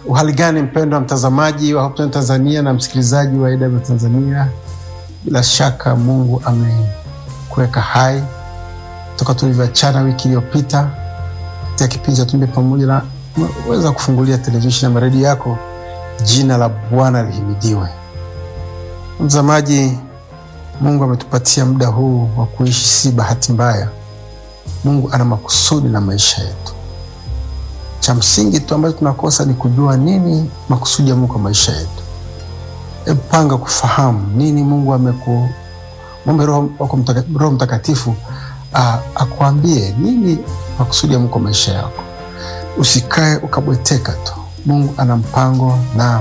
Uhali gani mpendwa mtazamaji wa Hope Channel Tanzania na msikilizaji wa AW Tanzania, bila shaka Mungu amekuweka hai toka tulivyoachana wiki iliyopita katika kipindi cha Tumbe Pamoja, na umeweza kufungulia televisheni na redio yako. Jina la Bwana lihimidiwe. Mtazamaji, Mungu ametupatia muda huu wa kuishi, si bahati mbaya. Mungu ana makusudi na maisha yetu. Cha msingi tu ambacho tunakosa ni kujua nini makusudi ya Mungu kwa maisha yetu. Hebu panga kufahamu nini Mungu ameku mwombe Roho wako mtaka, Roho Mtakatifu akuambie nini makusudi ya Mungu kwa maisha yako. Usikae ukabweteka tu. Mungu ana mpango na